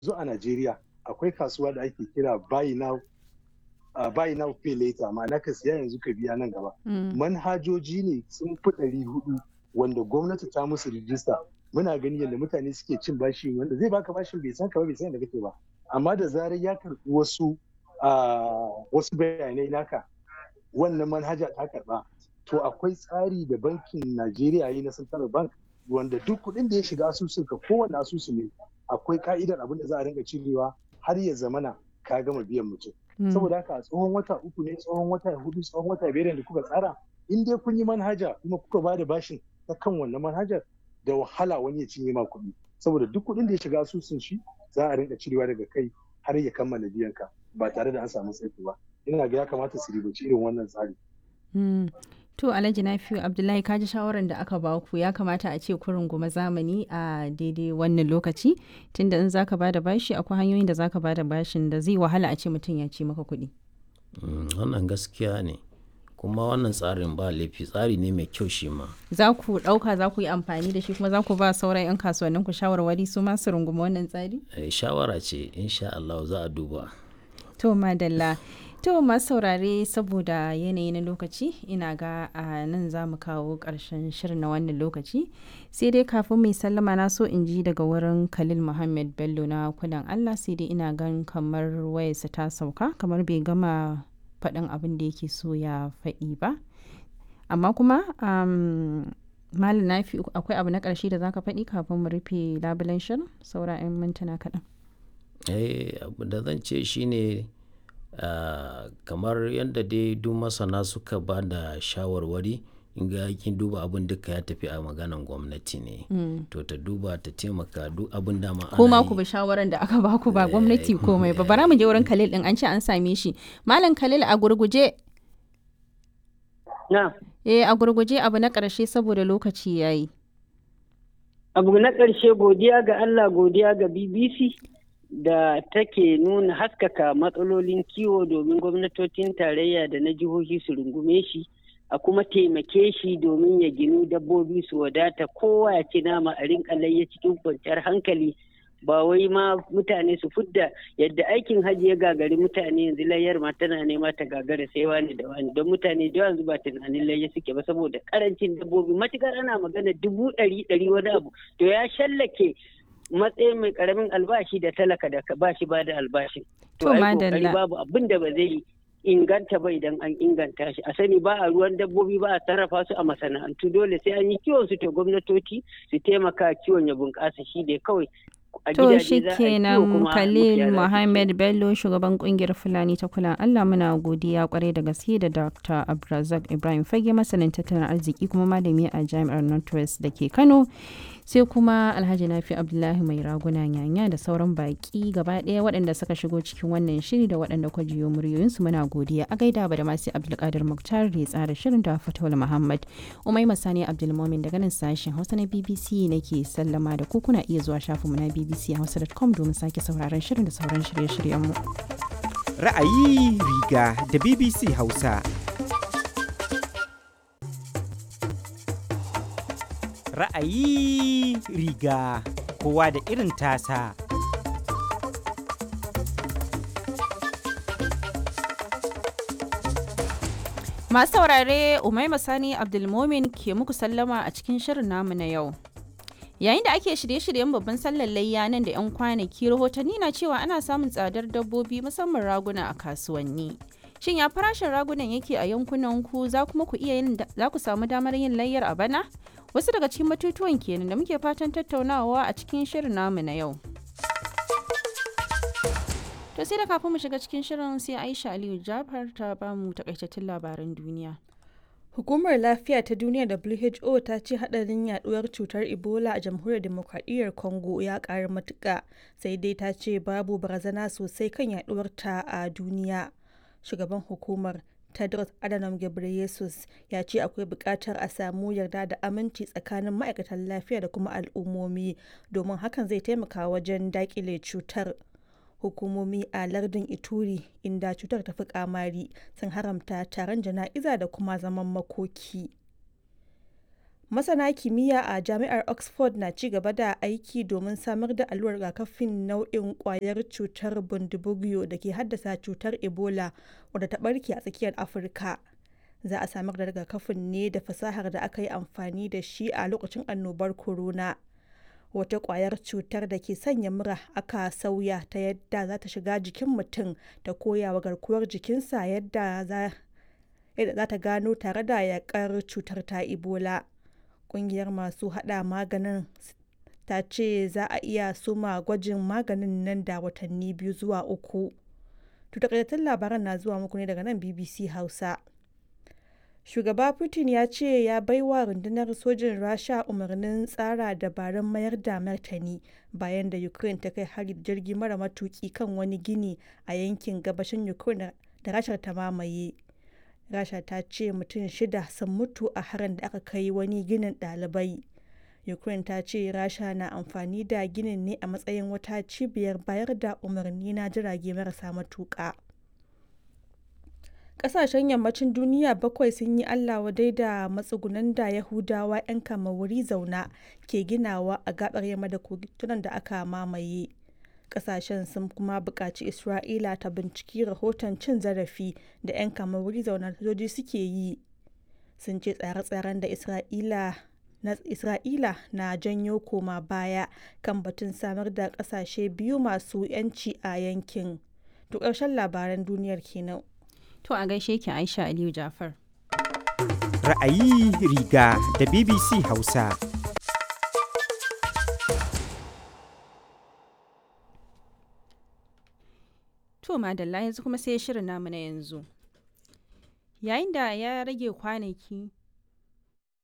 yanzu a Najeriya akwai kasuwa da ake kira buy now uh, buy now pay later ma'ana ka siya yanzu ka biya nan gaba manhajoji ne sun fi ɗari hudu wanda gwamnati ta musu rijista muna gani yadda mutane suke cin bashi wanda zai baka bashin bai san ka ba bai san da kake ba amma da zarar ya karɓi wasu wasu bayanai naka wannan manhaja ta karɓa to akwai tsari da bankin Najeriya yi na Central Bank wanda duk kuɗin da ya shiga asusun ka kowane asusu ne akwai ka'idar abin da za a rinka cirewa har ya zamana ka gama biyan mutum saboda haka tsohon wata uku ne tsohon wata hudu tsohon wata biyar da kuka tsara in dai kun yi manhaja kuma kuka ba da bashin ta kan wannan manhajar da wahala wani ya cinye ma kuɗi saboda duk kuɗin da ya shiga asusun shi za a rinka cirewa daga kai har ya kammala biyan ka ba tare da an samu tsaiko ba ina ga ya kamata su ribaci irin wannan tsari. To Alhaji Nafiu Abdullahi kaji shawarar da aka ba ku ya kamata a ce kurin goma zamani a daidai wannan lokaci tunda in zaka bada bashi akwai hanyoyin da zaka bada bashin da zai wahala a ce mutum ya ci maka kuɗi. Wannan gaskiya ne kuma wannan tsarin ba laifi tsari ne mai kyau shi ma. Za ku ɗauka za ku yi amfani da shi kuma za ku ba sauran 'yan kasuwannin ku shawarwari su ma su rungumi wannan tsari? Shawara ce insha Allah za a duba. To madalla. To masu saurare saboda yanayi na lokaci ina ga a nan za mu kawo ƙarshen shirin na wannan lokaci sai dai kafin mai sallama na so in ji daga wurin Khalil Muhammad Bello na kudan Allah sai dai ina gan kamar wayarsa ta sauka kamar bai gama faɗin abin da yake so ya faɗi ba amma kuma malam nafi akwai abu na ƙarshe da zaka faɗi kafin mu rufe labulen shirin saura 'yan mintuna kaɗan. eh abu da zan ce shine Uh, kamar yadda dai duk masana suka ba da shawarwari in ga kin duba abin duka ya tafi a maganan gwamnati ne mm. to ta duba ta taimaka duk abin da ma kuma ku bi shawaran da aka baku ba gwamnati komai ba bara mu je wurin Khalil din an ce an same shi malam Khalil a gurguje na eh a gurguje abu na karshe saboda lokaci yayi abu na karshe godiya ga Allah godiya ga BBC da take nuna haskaka matsalolin kiwo domin gwamnatocin tarayya da na jihohi su rungume shi a kuma taimake shi domin ya ginu dabbobi su wadata kowa ya ci nama a rinka layya cikin kwanciyar hankali ba wai ma mutane su fudda yadda aikin hajji ya gagari mutane yanzu layyar ma tana nema ta gagara sai wani da wani don mutane da yanzu ba tunanin layya suke ba saboda karancin dabbobi matukar ana magana dubu ɗari ɗari wani abu to ya shallake matsayin mai karamin albashi da talaka da ba shi ba da albashin. To madalla. babu abin da ba zai inganta ba idan an inganta shi. A sani ba a ruwan dabbobi ba a sarrafa su a masana'antu dole sai an yi kiwon su to gwamnatoci su taimaka kiwon ya bunƙasa shi ne kawai. To shi kenan Khalil Muhammad Bello shugaban kungiyar Fulani ta kula Allah muna godiya kwarai da gaske da Dr. Abdulrazak Ibrahim Fage masanin tattalin arziki kuma malami a Jami'ar Northwest da ke Kano. sai kuma alhaji nafi abdullahi mai raguna nyanya da sauran baki gaba ɗaya waɗanda suka shigo cikin wannan shiri da waɗanda kwa jiyo muryoyinsu muna godiya a gaida ba da masu abdulkadir muktar da ya tsara shirin da fatawul muhammad umai masani abdulmomin daga nan sashen hausa na bbc nake sallama da ku kuna iya zuwa shafinmu na bbc hausa.com domin sake sauraron shirin da sauran shirye-shiryenmu ra'ayi riga da bbc hausa ra'ayi riga kowa da irin tasa. Masu saurare Umaima Sani Abdulmomin ke muku sallama a cikin shirin namu na yau. Yayin da ake shirye-shiryen babban sallar layya nan da 'yan kwanaki rahotanni na cewa ana samun tsadar dabbobi musamman raguna a kasuwanni. Shin ya farashin ragunan yake a yankunan ku za kuma ku iya yin za ku samu damar yin layyar a bana? Wasu daga cikin batutuwan kenan da muke fatan tattaunawa a cikin shirin namu na yau. To sai da kafin mu shiga cikin shirin sai Aisha Aliyu Jafar ta ba mu takaitattun labaran duniya. Hukumar Lafiya ta Duniya WHO ta ce hadarin yaduwar cutar Ebola a Jamhuriyar Demokradiyyar Congo ya ƙara matuƙa sai dai ta ce babu barazana sosai kan yaduwar ta a duniya. Shugaban hukumar Tedros Adhanom Ghebreyesus ya ce akwai buƙatar a samu yarda da aminci tsakanin ma'aikatan lafiya da kuma al'ummomi domin hakan zai taimaka wajen daƙile cutar. Hukumomi a lardin Ituri inda cutar ta fi kamari sun haramta taron jana'iza da kuma zaman makoki. masana kimiyya a jami'ar oxford na ci gaba da aiki domin samar da allurar rigakafin nau'in kwayar cutar bundibugyo da ke haddasa cutar ebola wadda ta barke a tsakiyar afirka za a samar da rigakafin ne da fasahar da aka yi amfani da shi a lokacin annobar corona wata kwayar cutar da ke sanya mura aka sauya ta yadda za ta shiga jikin mutum ta koya wa garkuwar jikinsa yadda za ta gano tare da yakar cutar ta ebola kungiyar masu hada maganin ta ce za a iya soma gwajin maganin nan da watanni biyu zuwa uku takaitattun labaran na zuwa muku ne daga nan bbc hausa shugaba putin ya ce ya baiwa rundunar sojin rasha umarnin tsara dabarun mayar da martani bayan da ukraine ta kai hari da jirgi mara matuki kan wani gini a yankin gabashin ukraine da rashar ta mamaye rasha ta ce mutum shida sun mutu a harin da aka kai wani ginin ɗalibai ukraine ta ce rasha na amfani da ginin ne a matsayin wata cibiyar bayar da umarni na jirage marasa matuƙa ƙasashen yammacin duniya bakwai sun yi allah wadai da matsugunan da yahudawa 'yan kama wuri zauna ke ginawa a gabar yamma da kogunan da aka mamaye kasashen sun kuma buƙaci isra'ila ta binciki rahoton cin zarafi da 'yan wuri zauna sojoji suke yi sun ce tsare-tsaren da isra'ila na isra'ila na janyo koma baya kan batun samar da ƙasashe biyu masu 'yanci a yankin to ƙarshen labaran duniyar kenan to a gaishe ki aisha aliyu jafar ra'ayi riga da bbc hausa To madalla yanzu kuma sai shirin namu na yanzu. Yayin da ya rage kwanaki